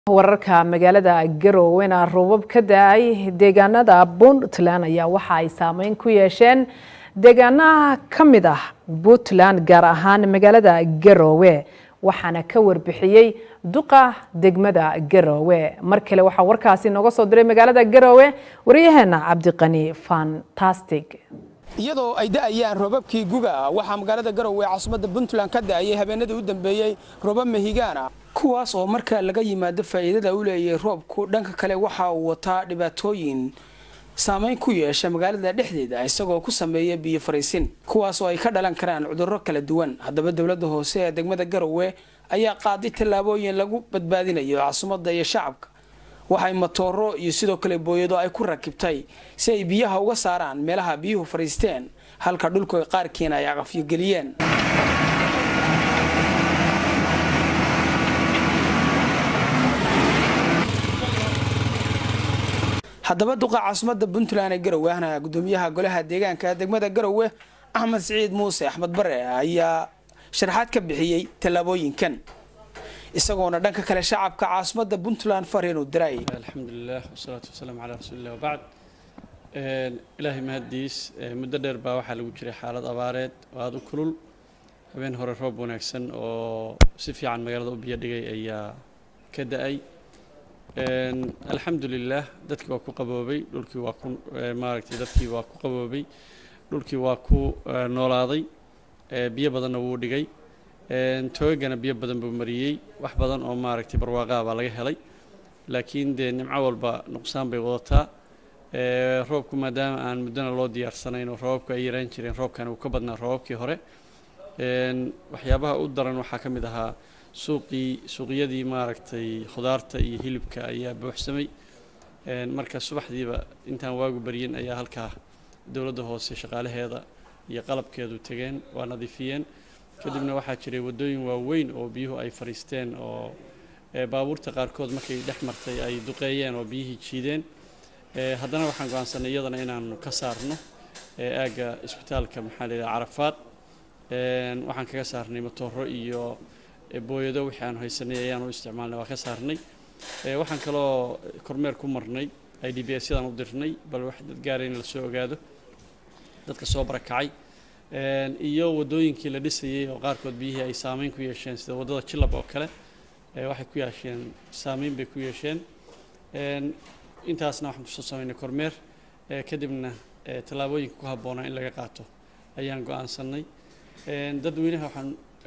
wararka magaalada garoowena roobab ka da-ay deegaanada puntland ayaa waxa ay saameyn ku yeesheen deegaanaha ka mid ah puntland gaar ahaan magaalada garoowe waxaana ka warbixiyey duqa degmada garoowe mar kale waxaa warkaasi nooga soo diray magaalada garoowe wariyaheena cabdiqani fantastic iyadoo ay da'ayaan roobabkii guga waxaa magaalada garowe caasimadda puntland ka da'ayay habeenadii u dambeeyey roobab mahigaana kuwaas oo marka laga yimaado faa'iidada u leeyahay roobku dhanka kale waxa uu wataa dhibaatooyin saameyn ku yeesha magaalada dhexdeeda isagoo ku sameeya biyo fariisin kuwaas oo ay ka dhalan karaan cudurro kala duwan haddaba dowladda hoose ee degmada garowe ayaa qaaday tallaabooyin lagu badbaadinayo caasimadda iyo shacabka waxay matooro iyo sidoo kale booyado ay ku rakibtay si ay biyaha uga saaraan meelaha biyuhu fadhiisteen halka dhulka qaarkiina ay aqafyo geliyeen haddaba duqa caasimadda puntland ee garowe ahna gudoomiyaha golaha deegaanka degmada garowe axmed siciid muuse axmed bare ayaa sharaxaad ka bixiyey tallaabooyinkan isagoona dhanka kale shacabka caasimadda puntland fariinu diray alxamdulilah wasalaatu wasalaamu calaa rasuulilah wabacd ilaahay mahaddiis muddo dheer baa waxaa lagu jiray xaalad abaareed oo aada u kulul habeen hore roob wanaagsan oo si fiican magaalada u biyo dhigay ayaa ka da-ay alxamdulilah dadkii waa ku qaboobay dhulkii waa ku maaragtay dadkii waa ku qaboobay dhulkii waa ku noolaaday biyo badanna wuu dhigay toogana biyo badan buu mariyey wax badan oo maaragtay barwaaqaa baa laga helay laakiin dee nimco walba nuqsaan bay wadataa roobku maadaama aan muddona loo diyaarsanayn oo roobabku ay yaraan jireen roobkani uu ka badnaa roobabkii hore waxyaabaha u daran waxaa ka mid ahaa suuqii suuqyadii maaragtay khudaarta iyo hilibka ayaa buuxsamay marka subaxdiiba intaan waagu baryin ayaa halkaa dowladda hoose shaqaalaheeda iyo qalabkeedu tegeen waa nadiifiyeen kadibna waxaa jiray waddooyin waaweyn oo biyuhu ay fadhiisteen oo baabuurta qaarkood markay dhex martay ay duqeeyeen oo biyihii jiideen haddana waxaan go-aansanay iyadana inaanu ka saarno aagga isbitaalka maxaa la yidhaha carafaad waxaan kaga saarnay matooro iyo booyado wixii aanu haysanay ayaanu isticmaalnay waa ka saarnay waxaan kaloo kormeer ku marnay i d b s yadaan u dirnay bal wax dad gaara in lasoo ogaado dadka soo barakacay iyo waddooyinkii la dhisayey oo qaarkood biyihii ay saameyn ku yeesheen sida waddada jilab oo kale waxay ku yeesheen saameyn bay ku yeesheen intaasna waxaan kusoo sameynay kormeer kadibna tallaabooyinka ku habboonaa in laga qaato ayaan go-aansanay dadweynaha waxaan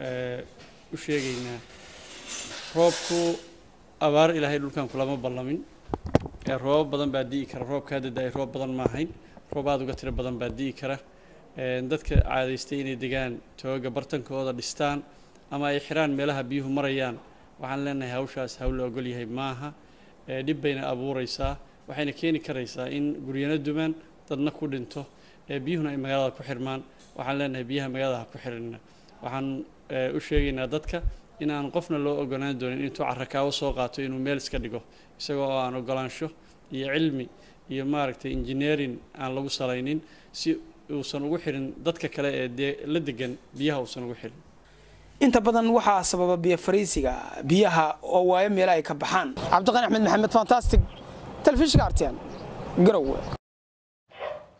u sheegaynaa roobku abaar ilaahay dhulkan kulama ballamin roobab badan baa di'i kara roobkaa dada-ay roob badan ma ahayn roob aada uga tiro badan baa di'i kara dadka caadaystay inay degaan tooga bartankooda dhistaan ama ay xiraan meelaha biyuhu marayaan waxaan leenahay hawshaas hawl la ogol yahay maaha dhib bayna abuureysaa waxayna keeni karaysaa in guryano dumaan dadna ku dhinto biyuhuna ay magaalada ku xirmaan waxaan leenahay biyaha magaalada ha ku xirina waxaan u sheegaynaa dadka in aan qofna loo ogolaan doonin intuu carakaawo soo qaato inuu meel iska dhigo isagoo oo aan ogolaansho iyo cilmi iyo maaragtay engineering aan lagu salaynin si uusan ugu xirin dadka kale ee dee la degan biyaha uusan ugu xirin inta badan waxaa sababa biyo fariisiga biyaha oo waayo meelo ay ka baxaan cabdiqani axmed maxamed fantastic telefishinka artian garowe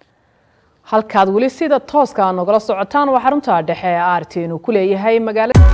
halkaad weli sida tooska nogala socotaan waa xarunta dhexe ee arti inuu ku leeyahay magaalada